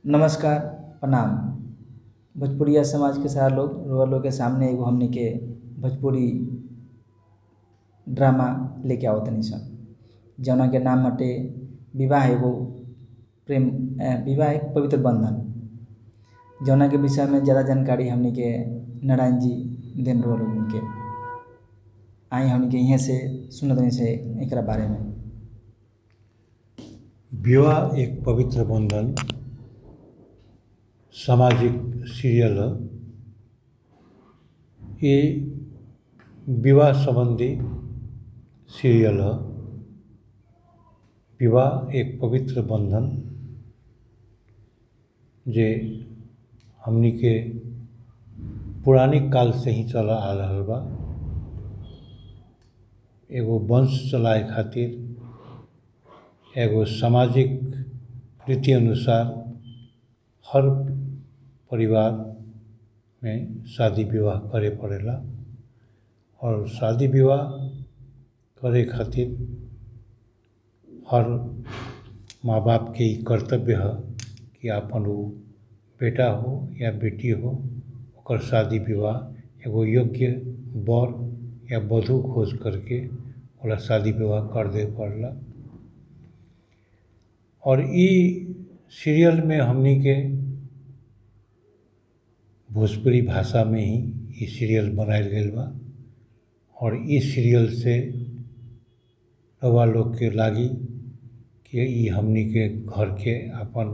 नमस्कार प्रणाम भोजपुरिया समाज के सारा लोग रउआ लोग के सामने एगो हमनी के भोजपुरी ड्रामा लेके आवतानी सन जौना के नाम हटे विवाह एगो प्रेम विवाह एक पवित्र बंधन जौना के विषय में ज़्यादा जानकारी हमनी के नारायण जी देन रउआ लोगन के आई हमनी के इहें से सुनतानी से एकरा बारे में विवाह एक पवित्र बंधन सामाजिक सीरियल ह ये विवाह संबंधी सीरियल ह विवाह एक पवित्र बंधन जे हमनी के पुरानिक काल से ही चला आ रहल बा एगो वंश चलाए खातिर एगो सामाजिक रीति अनुसार हर परिवार में शादी विवाह करे पड़ेला और शादी विवाह करे खातिर हर माँ बाप के ई कर्तव्य ह कि आपन उ बेटा हो या बेटी हो ओकर शादी विवाह एगो योग्य वर या वधू खोज करके ओकरा शादी विवाह कर देवे पड़ेला और ई सीरियल में हमनी के भोजपुरी भाषा में ही ई सीरियल बनायल गइल बा और ई सीरियल से रउआ लोग के लागी कि ई हमनी के घर के आपन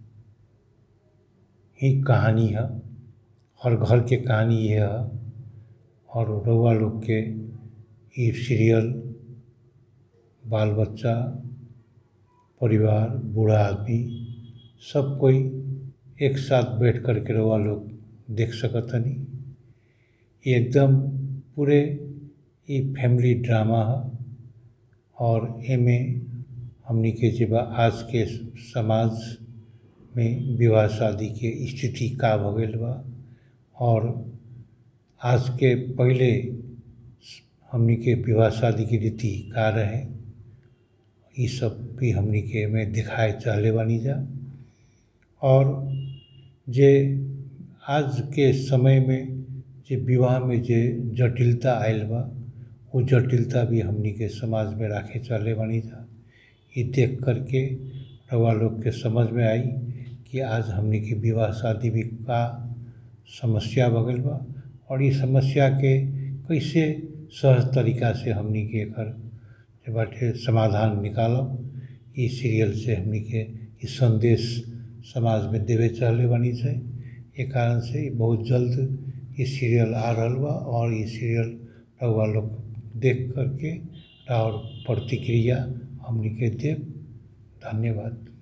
ही कहानी ह हर घर के कहानी इहे ह और रउआ लोग के ई सीरियल बाल बच्चा परिवार बूढ़ा आदमी सब कोई एक साथ बैठ कर के रउआ लोग देख सकतनी ई एकदम पूरे ई फैमिली ड्रामा ह और एमे हमनी के जे बा आज के समाज में विवाह शादी के स्थिति का भ गइल बा और आज के पहिले हमनी के विवाह शादी के रीति का रहे ई सब भी हमनी के एमे दिखाए चाहले बानी जा और जे आज के समय में जे विवाह में जे जटिलता आइल बा उ जटिलता भी हमनी के समाज में राखे चाहले बानी जा ई देख कर के रउआ लोग के समझ में आई कि आज हमनी के विवाह शादी भी का समस्या भ गइल बा और ई समस्या के कैसे सहज तरीका से हमनी के एकर जे बाटे समाधान निकालब ई सीरियल से हमनी के ई संदेश समाज में देवे चाहले बानी से ए कारण से ई बहुत जल्द ई सीरियल आ रहल बा और ई सीरियल रउआ लोग देख कर के और प्रतिक्रिया हमनी के देब धन्यवाद